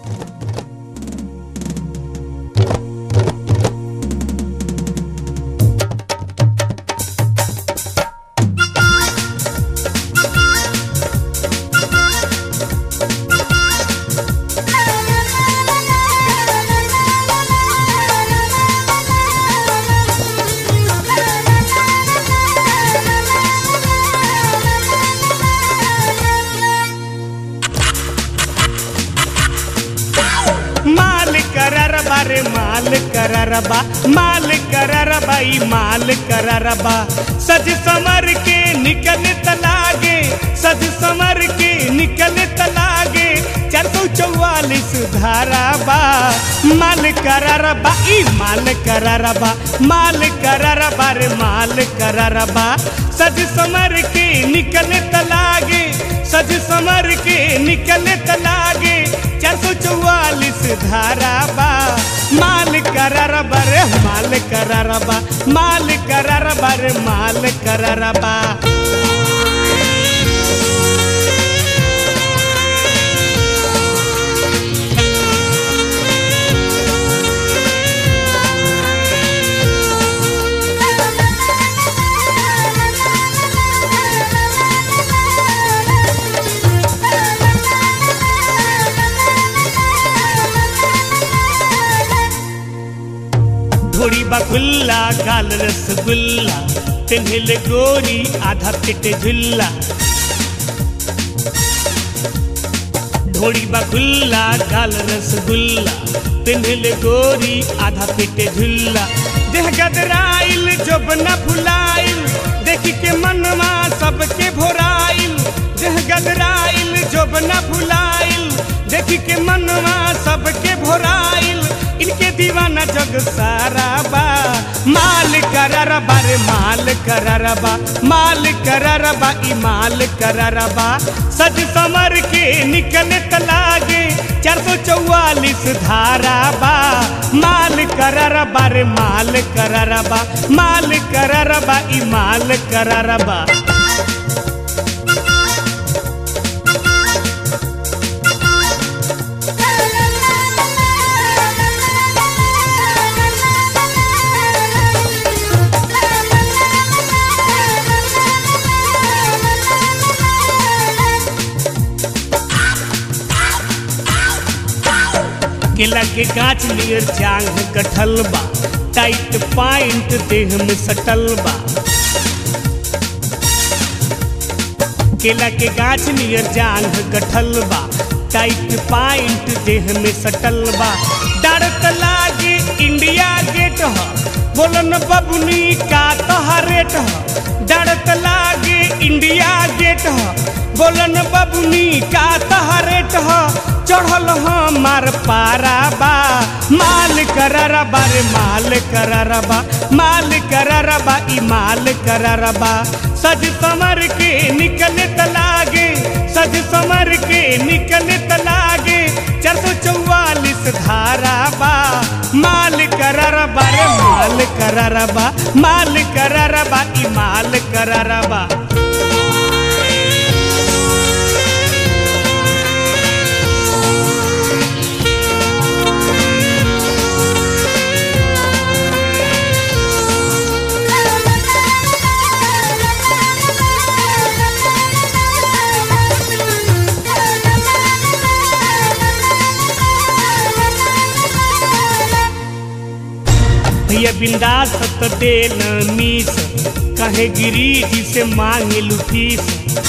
माल कररबा रे माल कररबा माल कररबा ई माल कररबा सज समर के निकले तलागे सज समर के निकले तलागे चार सौ चौवालीस धाराबा माल कररबा ई माल कररबा माल कररबा रे माल कररबा सज समर के निकले तलागे सज समर के निकले तलागे चार सौ चौवालीस धाराबा माल कररबा रे माल कररबा माल कररबा रे माल कररबा ढोड़ी बखुल्ला गाल रसगुल्ला पिन्हल गोरी आधा पेट झुल्ला ढोड़ी बखुल्ला गाल रसगुल्ला पिन्हल गोरी आधा पेट झुल्ला देह गदराइल जब न भुलाइल देखी के मनवा सबके भोराइल देह गदराइल जब न भुलाइल देखी के मनवा सबके भोराइल इनके दीवाना जग सारा बा माल कररबा रे माल कररबा माल कररबा ई माल कररबा सज समर के निकले तलागे चार सौ चौवालीस धाराबा माल कररबा रे माल कररबा माल कररबा ई माल कररबा केला के गाछ नियर जांग कटल बा टाइट पाइंट देह में सटल बा केला के गाछ नियर जांग कटल बा टाइट पाइंट देह में सटल बा डरत लागे इंडिया गेट ह बोलन बबुनी का तोहा रेट ह डरत लागे इंडिया गेट ह बोलन बबुनी का तोहा रेट ह चढ़ल हमार पाराबा माल कररबा रे माल कररबा माल कररबा ई माल कररबा सज समर के निकले तलागे सज समर के निकले तलागे चार सौ चौवालीस धाराबा माल कररबा रे माल कररबा माल कररबा ई माल कररबा भैया बिंदास त दे न मीस कहे गिरी जी से मांगे लुफीस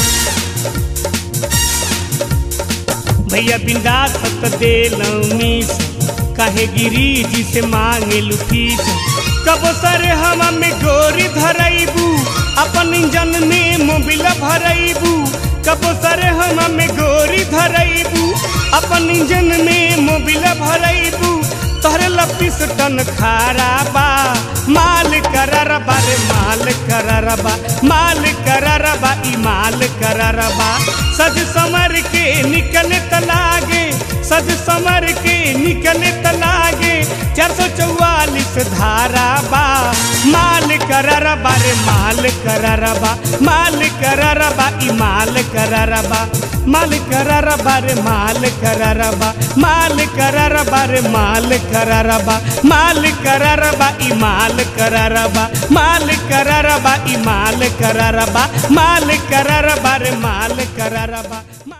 भैया बिंदास त दे न मीस कहे गिरी जी से मांगे लुफीस कब सर हम में गोरी धरैबू अपन इंजन में मोबिल भरैबू कब सर हम में गोरी धरैबू अपन इंजन में मोबिल भरैबू तोहरे लपीस टन खाराबा माल कररबा रे माल कररबा माल कररबा ई माल कररबा सज समर के निकले तलागे सज समर के निकले तलागे चार सौ चौवालीस धारा बा माल करारा बा रे माल करारा बा माल करारा बा ई माल करारा बा माल करारा बा रे माल करारा बा माल करारा बा रे माल करारा बा माल करारा बा ई माल करारा बा माल करारा बा ई माल करारा बा माल करारा बा रे माल करारा बा